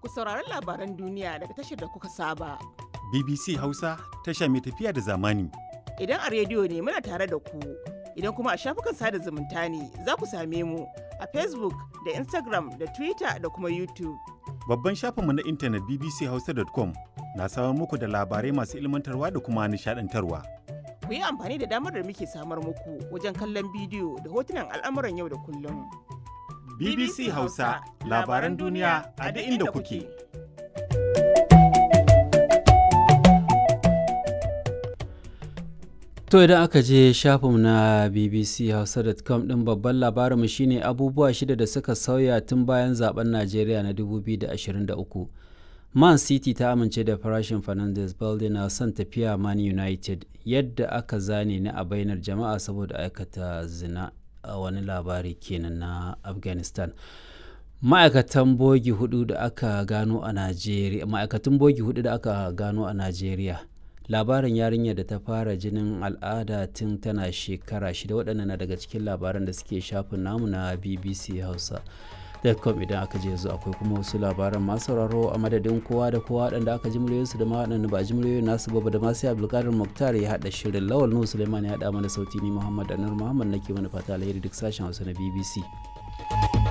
ku saurari labaran duniya daga tashar da kuka saba. BBC Hausa tasha mai tafiya da zamani. Idan a rediyo ne muna tare da ku, idan kuma a shafukan sada zumunta ne za ku same mu a Facebook da Instagram da Twitter da kuma YouTube. Babban shafinmu na intanet bbchausa.com na samar muku da labarai masu ilmantarwa da kuma nishadantarwa. Ku yi amfani da damar da muke samar muku wajen kallon bidiyo da hotunan al'amuran yau da kullum. BBC Hausa labaran duniya a duk inda kuke. To idan aka je shafinmu na bbchausa.com ɗin babban labarinmu shine abubuwa shida da suka sauya tun bayan zaben Najeriya na 2023. Man City ta amince da farashin Fernandes Balde na son tafiya Man United yadda aka zane ni a bainar jama'a saboda aikata zina a wani labari kenan na Afghanistan. Ma'aikatan bogi hudu da aka gano a Najeriya, ma'aikatan bogi hudu da aka gano a Najeriya. labarin yarinyar da ta fara jinin al'ada tun tana shekara shida waɗannan na daga cikin labaran da suke shafin namu na bbc hausa com idan aka je yanzu akwai kuma wasu labaran masu sauraro a madadin kowa da kowa waɗanda aka ji muryoyinsu da ma waɗanda ba a ji muryoyin nasu ba da masu abdulkadir muktar ya haɗa shirin lawal nuhu suleiman ya haɗa mana sauti ni muhammad anur muhammad nake mana fata alheri duk sashen hausa na bbc